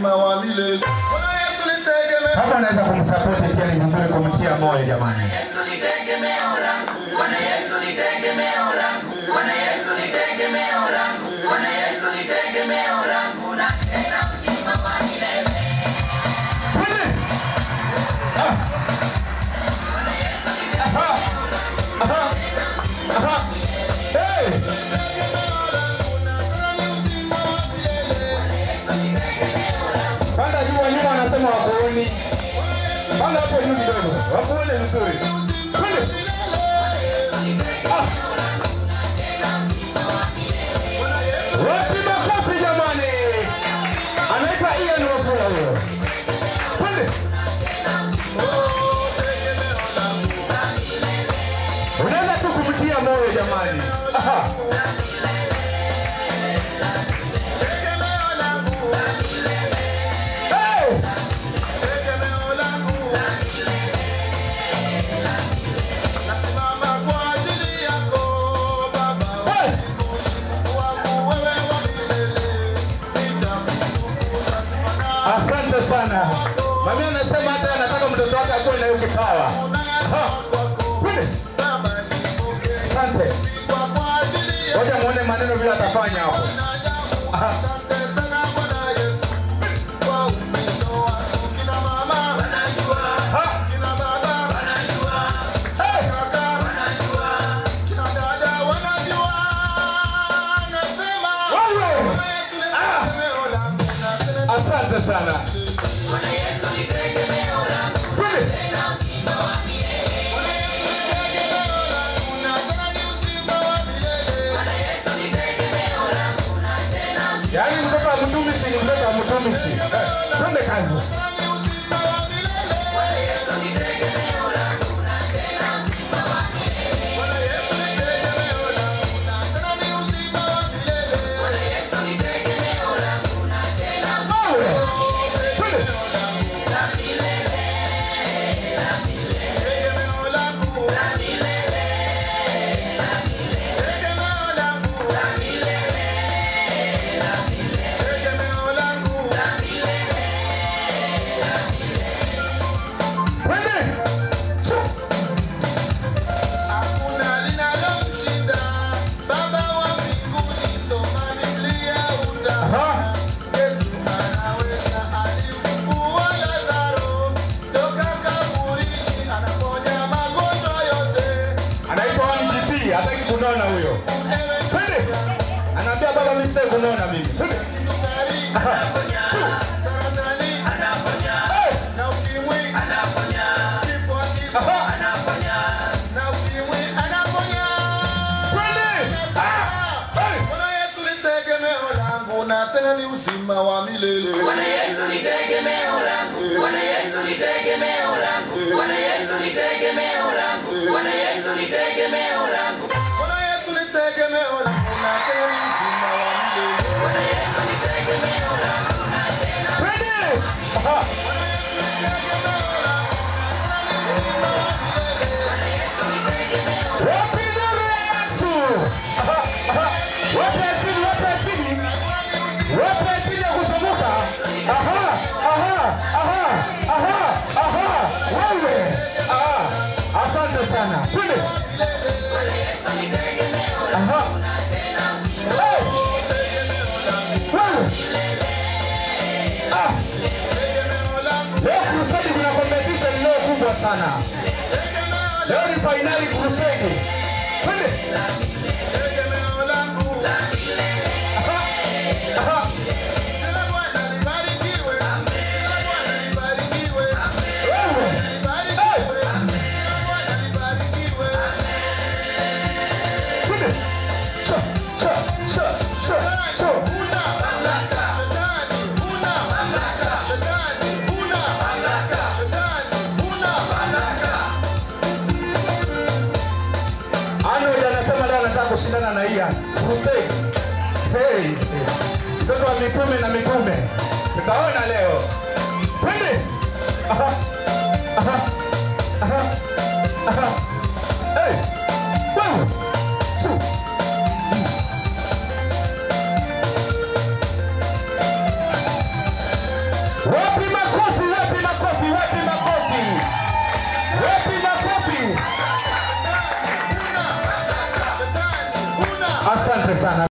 wa milele. Bwana Yesu ni tegemeo. Kama unaweza kumsapoti pia ni vizuri kumtia moyo jamani. Yesu ni tegemeo langu. Bwana Yesu ni tegemeo langu. Bwana Yesu ni tegemeo langu. Bwana Yesu ni tegemeo langu na tena uzima wa milele. Twende. Ah. Aha. Aha. Aha. Hey. Panda juu wanyuma wanasema wakuoni. Panda hapo juu kidogo. Wakuone vizuri. Twende. Ah. Wapi makofi jamani? Anaitwa Ian Wafula huyo. Twende. Unaweza tu kumtia moyo jamani. Aha. Hey! Tegemeo langu. Nasimama kwa ajili yako, Baba. Hey! Wangu wewe wa milele. Nitakutukuza sana. Asante sana. Mami anasema hata anataka mtoto wake akuwe na hiyo kipawa. Aha. Twende. Baba, nipokee. Asante. Kwa kwa ajili yako. Ngoja muone maneno vile atafanya hapo. Aha. Asante sana Bwana Yesu. Kwa upendo wako. Kina mama, Ha. kina baba, Hey! kaka, kina dada wanajua. Nasema, Wewe! Bwana Yesu ni tegemeo langu na tena Asante sana. Bwana Yesu ni tegemeo langu Twende. tena uzima wa milele. Bwana Yesu ni tegemeo langu na tena uzima Yaani mtoto wa mtumishi ni mtoto wa mtumishi. Eh, Twende kazi. Bwana Yesu ni tegemeo langu na tena uzima wa milele. Bwana Yesu ni tegemeo langu na tena uzima wa Wewe! Twende. la milele. La milele. La milele. La milele. La milele. La milele. La milele. Twende. Shu. Hakuna linalomshinda Baba wa mbinguni, soma Biblia utaona. Aha. Yesu anaweza, alimfufua Lazaro toka kaburini, anaponya magonjwa yote. Anaitwa Wani GP, hataki kunona huyo. Ewe Twende. Anaambia baba mimi sitaki kunona mimi. Twende. sukari, Aha. saratani, Hey! na ukimwi, kifua kikuu, Aha. na ukimwi, anaponya. Twende. Ah! Hey! Bwana Yesu ni tegemeo langu na tena ni uzima wa milele. Bwana Yesu ni tegemeo langu. Bwana Yesu ni tegemeo langu. Bwana Yesu ni tegemeo langu. Bwana Yesu ni tegemeo langu. Bwana Yesu ni tegemeo langu na tena ni uzima wa milele. Bwana Yesu ni tegemeo langu na tena Twende. Aha. Bwana Yesu ni tegemeo Wapi nuru ya Yesu? Aha. Aha. Wapi ya chini, wapi ya chini? Wapi ya chini ya kuzunguka? Aha. Aha. Aha. Aha. Aha. Wewe. Ah. Asante sana. Twende. Bwana Yesu ni tegemeo Aha. langu na tena uzima Hey. Wewe. Ah. Leo crusade kuna competition leo kubwa sana. Leo ni finali crusade. Twende. Tegemeo langu. Aha. Aha. Jina Bwana libarikiwe. Jina Bwana libarikiwe. Wewe. Libarikiwe. Jina Bwana libarikiwe. Twende. Sha, sha, sha, sha, sha. Una mamlaka. Shetani, una mamlaka. Shetani, una mamlaka. Shetani, una mamlaka. Arnold anasema leo anataka kushindana na Ian. Crusade. Hey. Mtoto wa mitume na mitume. Tutaona leo. Twende. Aha. Aha. Aha. Aha. Hey. Wewe. Su. Wapi makofi, wapi makofi, wapi makofi, wapi makofi. Asante sana.